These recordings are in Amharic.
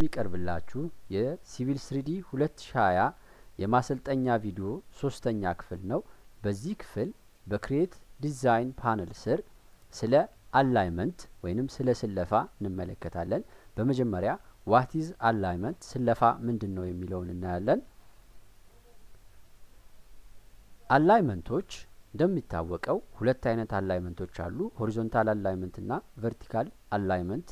የሚቀርብላችሁ የሲቪል ስሪዲ 2020 የማሰልጠኛ ቪዲዮ ሶስተኛ ክፍል ነው። በዚህ ክፍል በክሬት ዲዛይን ፓነል ስር ስለ አላይመንት ወይንም ስለ ስለፋ እንመለከታለን። በመጀመሪያ ዋቲዝ አላይመንት ስለፋ ምንድን ነው የሚለውን እናያለን። አላይመንቶች እንደሚታወቀው ሁለት አይነት አላይመንቶች አሉ። ሆሪዞንታል አላይመንት እና ቨርቲካል አላይመንት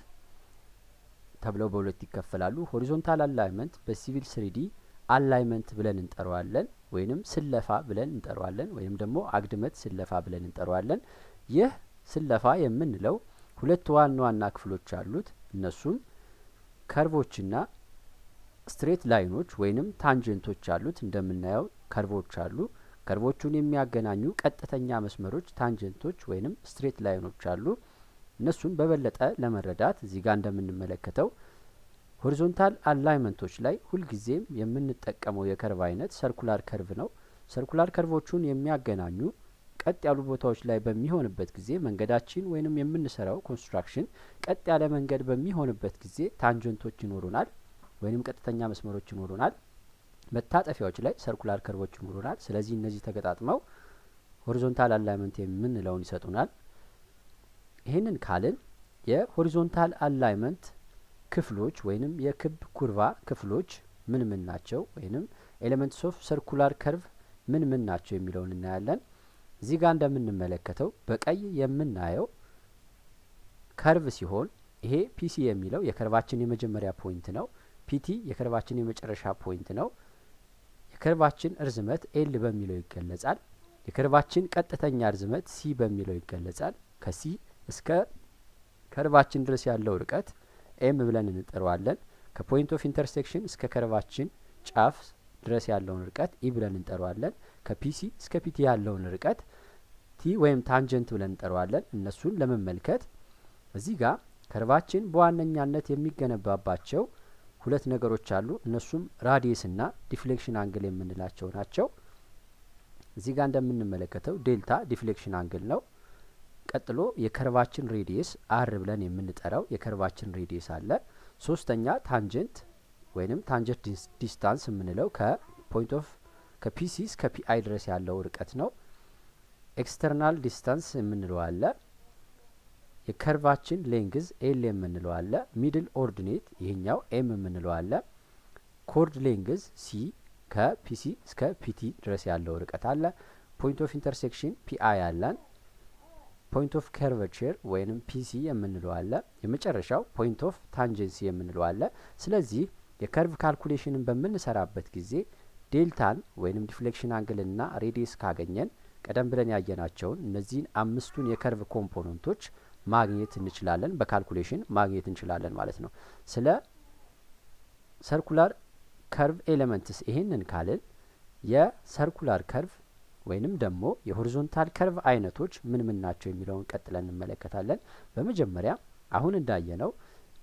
ተብለው በሁለት ይከፈላሉ። ሆሪዞንታል አላይመንት በሲቪል ስሪዲ አላይመንት ብለን እንጠራዋለን፣ ወይንም ስለፋ ብለን እንጠራዋለን፣ ወይም ደግሞ አግድመት ስለፋ ብለን እንጠራዋለን። ይህ ስለፋ የምንለው ሁለት ዋና ዋና ክፍሎች አሉት። እነሱም ከርቮችና ስትሬት ላይኖች ወይንም ታንጀንቶች አሉት። እንደምናየው ከርቮች አሉ። ከርቮቹን የሚያገናኙ ቀጥተኛ መስመሮች ታንጀንቶች ወይንም ስትሬት ላይኖች አሉ። እነሱን በበለጠ ለመረዳት እዚህ ጋር እንደምንመለከተው ሆሪዞንታል አላይመንቶች ላይ ሁልጊዜም የምንጠቀመው የከርቭ አይነት ሰርኩላር ከርቭ ነው። ሰርኩላር ከርቮቹን የሚያገናኙ ቀጥ ያሉ ቦታዎች ላይ በሚሆንበት ጊዜ መንገዳችን ወይንም የምንሰራው ኮንስትራክሽን ቀጥ ያለ መንገድ በሚሆንበት ጊዜ ታንጀንቶች ይኖሩናል፣ ወይንም ቀጥተኛ መስመሮች ይኖሩናል። መታጠፊያዎች ላይ ሰርኩላር ከርቮች ይኖሩናል። ስለዚህ እነዚህ ተገጣጥመው ሆሪዞንታል አላይመንት የምንለውን ይሰጡናል። ይህንን ካልን የሆሪዞንታል አላይመንት ክፍሎች ወይንም የክብ ኩርቫ ክፍሎች ምን ምን ናቸው? ወይንም ኤሌመንትስ ኦፍ ሰርኩላር ከርቭ ምን ምን ናቸው የሚለውን እናያለን። እዚህ ጋር እንደምንመለከተው በቀይ የምናየው ከርቭ ሲሆን ይሄ ፒሲ የሚለው የከርቫችን የመጀመሪያ ፖይንት ነው። ፒቲ የከርቫችን የመጨረሻ ፖይንት ነው። የከርቫችን እርዝመት ኤል በሚለው ይገለጻል። የከርቫችን ቀጥተኛ እርዝመት ሲ በሚለው ይገለጻል። ከሲ እስከ ከርቫችን ድረስ ያለው ርቀት ኤም ብለን እንጠራዋለን። ከፖይንት ኦፍ ኢንተርሴክሽን እስከ ከርቫችን ጫፍ ድረስ ያለውን ርቀት ኢ ብለን እንጠራዋለን። ከፒሲ እስከ ፒቲ ያለውን ርቀት ቲ ወይም ታንጀንት ብለን እንጠራዋለን። እነሱን ለመመልከት እዚህ ጋር ከርቫችን በዋነኛነት የሚገነባባቸው ሁለት ነገሮች አሉ። እነሱም ራዲየስ እና ዲፍሌክሽን አንግል የምንላቸው ናቸው። እዚህ ጋር እንደምንመለከተው ዴልታ ዲፍሌክሽን አንግል ነው። ቀጥሎ የከርቫችን ሬዲየስ አር ብለን የምንጠራው የከርቫችን ሬዲየስ አለ። ሶስተኛ ታንጀንት ወይንም ታንጀንት ዲስታንስ የምንለው ከፖይንት ኦፍ ከፒሲ እስከ ፒአይ ድረስ ያለው ርቀት ነው። ኤክስተርናል ዲስታንስ የምንለው አለ። የከርቫችን ሌንግዝ ኤል የምንለው አለ። ሚድል ኦርዲኔት ይሄኛው ኤም የምንለው አለ። ኮርድ ሌንግዝ ሲ ከፒሲ እስከ ፒቲ ድረስ ያለው ርቀት አለ። ፖይንት ኦፍ ኢንተርሴክሽን ፒአይ አለን። ፖይንት ኦፍ ከርቨቸር ወይንም ፒሲ የምንለው አለ። የመጨረሻው ፖይንት ኦፍ ታንጀንሲ የምንለው አለ። ስለዚህ የከርቭ ካልኩሌሽንን በምንሰራበት ጊዜ ዴልታን ወይንም ዲፍሌክሽን አንግልና ሬዲየስ ካገኘን ቀደም ብለን ያየናቸውን እነዚህን አምስቱን የከርቭ ኮምፖነንቶች ማግኘት እንችላለን፣ በካልኩሌሽን ማግኘት እንችላለን ማለት ነው። ስለ ሰርኩላር ከርቭ ኤሌመንትስ ይሄንን ካልን የሰርኩላር ከርቭ ወይንም ደግሞ የሆሪዞንታል ከርቭ አይነቶች ምን ምን ናቸው የሚለውን ቀጥለን እንመለከታለን። በመጀመሪያ አሁን እንዳየነው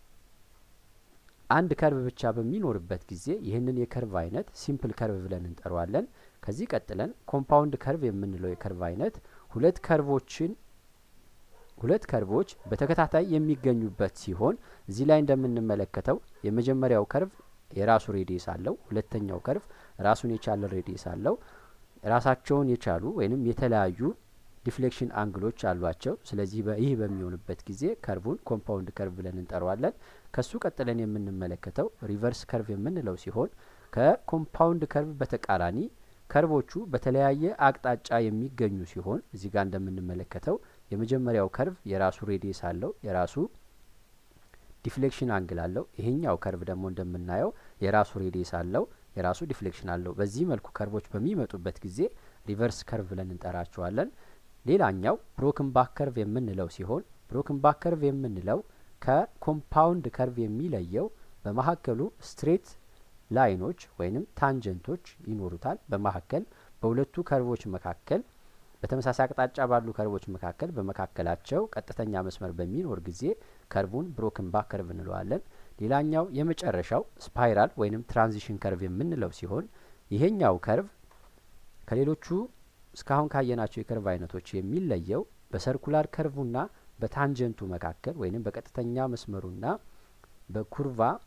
አንድ ከርቭ ብቻ በሚኖርበት ጊዜ ይህንን የከርቭ አይነት ሲምፕል ከርቭ ብለን እንጠራዋለን። ከዚህ ቀጥለን ኮምፓውንድ ከርቭ የምንለው የከርቭ አይነት ሁለት ከርቮችን ሁለት ከርቮች በተከታታይ የሚገኙበት ሲሆን እዚህ ላይ እንደምንመለከተው የመጀመሪያው ከርቭ የራሱ ሬዲየስ አለው። ሁለተኛው ከርቭ ራሱን የቻለ ሬዲየስ አለው። ራሳቸውን የቻሉ ወይንም የተለያዩ ዲፍሌክሽን አንግሎች አሏቸው። ስለዚህ ይህ በሚሆንበት ጊዜ ከርቡን ኮምፓውንድ ከርቭ ብለን እንጠራዋለን። ከሱ ቀጥለን የምንመለከተው ሪቨርስ ከርቭ የምንለው ሲሆን ከኮምፓውንድ ከርቭ በተቃራኒ ከርቮቹ በተለያየ አቅጣጫ የሚገኙ ሲሆን እዚህ ጋር እንደምንመለከተው የመጀመሪያው ከርቭ የራሱ ሬዲየስ አለው፣ የራሱ ዲፍሌክሽን አንግል አለው። ይሄኛው ከርቭ ደግሞ እንደምናየው የራሱ ሬዲየስ አለው የራሱ ዲፍሌክሽን አለው። በዚህ መልኩ ከርቮች በሚመጡበት ጊዜ ሪቨርስ ከርቭ ብለን እንጠራቸዋለን። ሌላኛው ብሮክን ባክ ከርቭ የምንለው ሲሆን ብሮክን ባክ ከርቭ የምንለው ከኮምፓውንድ ከርቭ የሚለየው በመካከሉ ስትሬት ላይኖች ወይንም ታንጀንቶች ይኖሩታል። በመካከል በሁለቱ ከርቮች መካከል በተመሳሳይ አቅጣጫ ባሉ ከርቮች መካከል በመካከላቸው ቀጥተኛ መስመር በሚኖር ጊዜ ከርቡን ብሮክን ባክ ከርቭ እንለዋለን። ሌላኛው የመጨረሻው ስፓይራል ወይንም ትራንዚሽን ከርቭ የምንለው ሲሆን ይሄኛው ከርቭ ከሌሎቹ እስካሁን ካየናቸው የከርቭ አይነቶች የሚለየው በሰርኩላር ከርቡና በታንጀንቱ መካከል ወይንም በቀጥተኛ መስመሩና በኩርቫ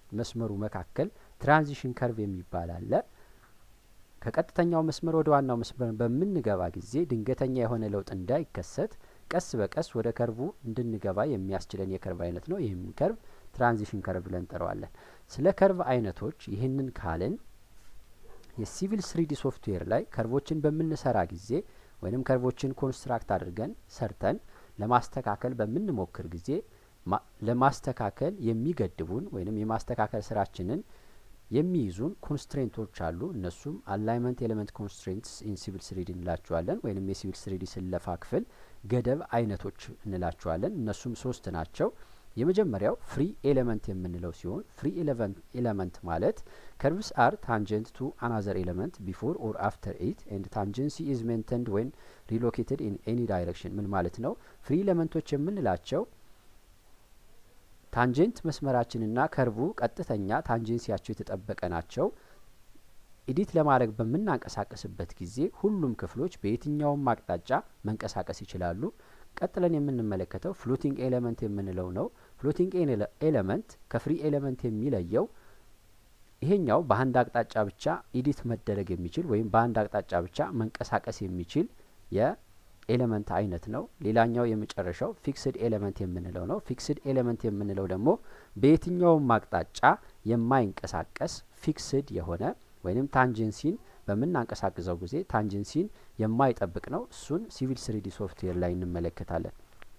መስመሩ መካከል ትራንዚሽን ከርቭ የሚባል አለ። ከቀጥተኛው መስመር ወደ ዋናው መስመር በምንገባ ጊዜ ድንገተኛ የሆነ ለውጥ እንዳይከሰት ቀስ በቀስ ወደ ከርቡ እንድንገባ የሚያስችለን የከርቭ አይነት ነው። ይህም ከርቭ ትራንዚሽን ከርቭ ብለን እንጠራዋለን። ስለ ከርቭ አይነቶች ይህንን ካልን የሲቪል ስሪዲ ሶፍትዌር ላይ ከርቮችን በምንሰራ ጊዜ ወይም ከርቮችን ኮንስትራክት አድርገን ሰርተን ለማስተካከል በምንሞክር ጊዜ ለማስተካከል የሚገድቡን ወይም የማስተካከል ስራችንን የሚይዙን ኮንስትሬንቶች አሉ። እነሱም አላይመንት ኤሌመንት ኮንስትሬንትስ ኢን ሲቪል ስሪዲ እንላቸዋለን። ወይም የሲቪል ስሪዲ ስለፋ ክፍል ገደብ አይነቶች እንላቸዋለን። እነሱም ሶስት ናቸው። የመጀመሪያው ፍሪ ኤሌመንት የምንለው ሲሆን ፍሪ ኤሌመንት ማለት ከርቭስ አር ታንጀንት ቱ አናዘር ኤሌመንት ቢፎር ኦር አፍተር ኢት ኤንድ ታንጀንሲ ኢዝ ሜንተንድ ወን ሪሎኬትድ ኢን ኤኒ ዳይሬክሽን። ምን ማለት ነው? ፍሪ ኤሌመንቶች የምንላቸው ታንጀንት መስመራችንና ከርቡ ቀጥተኛ ታንጀንሲያቸው የተጠበቀ ናቸው። ኢዲት ለማድረግ በምናንቀሳቀስበት ጊዜ ሁሉም ክፍሎች በየትኛውም አቅጣጫ መንቀሳቀስ ይችላሉ። ቀጥለን የምንመለከተው ፍሎቲንግ ኤሌመንት የምንለው ነው። ፍሎቲንግ ኤሌመንት ከፍሪ ኤሌመንት የሚለየው ይሄኛው በአንድ አቅጣጫ ብቻ ኢዲት መደረግ የሚችል ወይም በአንድ አቅጣጫ ብቻ መንቀሳቀስ የሚችል የኤሌመንት አይነት ነው። ሌላኛው የመጨረሻው ፊክስድ ኤሌመንት የምንለው ነው። ፊክስድ ኤሌመንት የምንለው ደግሞ በየትኛውም አቅጣጫ የማይንቀሳቀስ ፊክስድ የሆነ ወይም ታንጀንሲን በምናንቀሳቅሰው ጊዜ ታንጀንሲን የማይጠብቅ ነው። እሱን ሲቪል ስሪዲ ሶፍትዌር ላይ እንመለከታለን።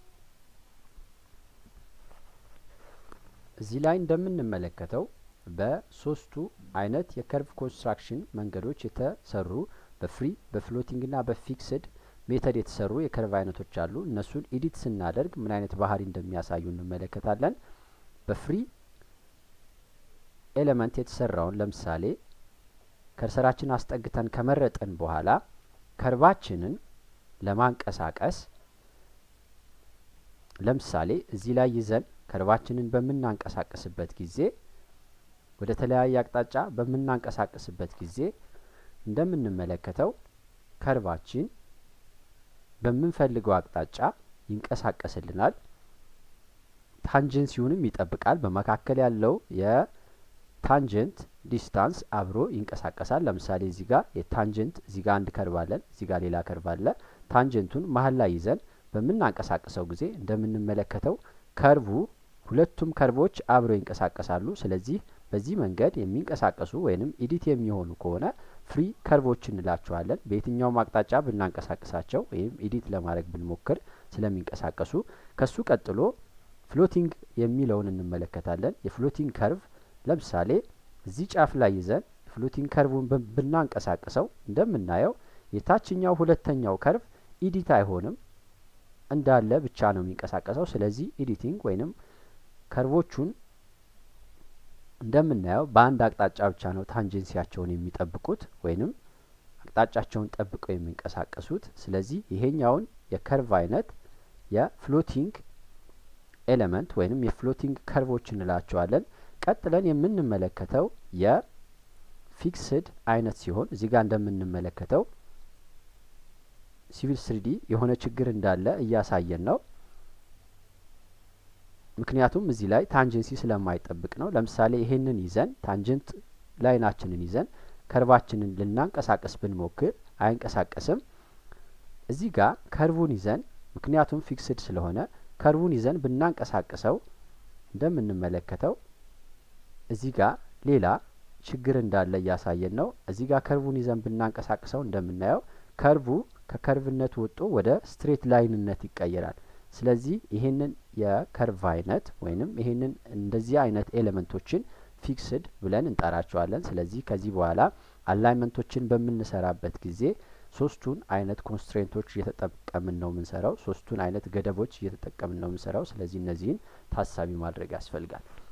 እዚህ ላይ እንደምንመለከተው በሶስቱ አይነት የከርቭ ኮንስትራክሽን መንገዶች የተሰሩ በፍሪ በፍሎቲንግና በፊክስድ ሜተድ የተሰሩ የከርቭ አይነቶች አሉ። እነሱን ኢዲት ስናደርግ ምን አይነት ባህሪ እንደሚያሳዩ እንመለከታለን። በፍሪ ኤሌመንት የተሰራውን ለምሳሌ ከርሰራችን አስጠግተን ከመረጠን በኋላ ከርባችንን ለማንቀሳቀስ ለምሳሌ እዚህ ላይ ይዘን ከርባችንን በምናንቀሳቀስበት ጊዜ ወደ ተለያየ አቅጣጫ በምናንቀሳቀስበት ጊዜ እንደምንመለከተው ከርባችን በምንፈልገው አቅጣጫ ይንቀሳቀስልናል። ታንጀንሲውንም ይጠብቃል። በመካከል ያለው የታንጀንት ዲስታንስ አብሮ ይንቀሳቀሳል። ለምሳሌ እዚህ ጋር የታንጀንት እዚህ ጋር አንድ ከርቭ አለን፣ እዚህ ጋር ሌላ ከርቭ አለ። ታንጀንቱን መሀል ላይ ይዘን በምናንቀሳቅሰው ጊዜ እንደምንመለከተው ከርቡ ሁለቱም ከርቦች አብረው ይንቀሳቀሳሉ። ስለዚህ በዚህ መንገድ የሚንቀሳቀሱ ወይንም ኢዲት የሚሆኑ ከሆነ ፍሪ ከርቮች እንላቸዋለን። በየትኛውም አቅጣጫ ብናንቀሳቀሳቸው ወይም ኢዲት ለማድረግ ብንሞክር ስለሚንቀሳቀሱ። ከሱ ቀጥሎ ፍሎቲንግ የሚለውን እንመለከታለን። የፍሎቲንግ ከርቭ ለምሳሌ እዚህ ጫፍ ላይ ይዘን ፍሎቲንግ ከርቡን ብናንቀሳቅሰው እንደምናየው የታችኛው ሁለተኛው ከርቭ ኢዲት አይሆንም እንዳለ ብቻ ነው የሚንቀሳቀሰው። ስለዚህ ኤዲቲንግ ወይንም ከርቮቹን እንደምናየው በአንድ አቅጣጫ ብቻ ነው ታንጀንሲያቸውን የሚጠብቁት ወይንም አቅጣጫቸውን ጠብቀው የሚንቀሳቀሱት። ስለዚህ ይሄኛውን የከርቭ አይነት የፍሎቲንግ ኤሌመንት ወይንም የፍሎቲንግ ከርቮች እንላቸዋለን። ቀጥለን የምንመለከተው የፊክስድ አይነት ሲሆን እዚህ ጋር እንደምንመለከተው ሲቪል ስሪዲ የሆነ ችግር እንዳለ እያሳየን ነው። ምክንያቱም እዚህ ላይ ታንጀንሲ ስለማይጠብቅ ነው። ለምሳሌ ይሄንን ይዘን ታንጀንት ላይናችንን ይዘን ከርቫችንን ልናንቀሳቀስ ብንሞክር አይንቀሳቀስም። እዚህ ጋር ከርቡን ይዘን ምክንያቱም ፊክስድ ስለሆነ ከርቡን ይዘን ብናንቀሳቅሰው እንደምንመለከተው እዚህ ጋር ሌላ ችግር እንዳለ እያሳየን ነው። እዚህ ጋር ከርቡን ይዘን ብናንቀሳቅሰው እንደምናየው ከርቡ ከከርቭነት ወጥቶ ወደ ስትሬት ላይንነት ይቀየራል። ስለዚህ ይሄንን የከርቭ አይነት ወይንም ይሄንን እንደዚህ አይነት ኤሌመንቶችን ፊክስድ ብለን እንጠራቸዋለን። ስለዚህ ከዚህ በኋላ አላይመንቶችን በምንሰራበት ጊዜ ሶስቱን አይነት ኮንስትሬንቶች እየተጠቀምን ነው የምንሰራው። ሶስቱን አይነት ገደቦች እየተጠቀምን ነው የምንሰራው። ስለዚህ እነዚህን ታሳቢ ማድረግ ያስፈልጋል።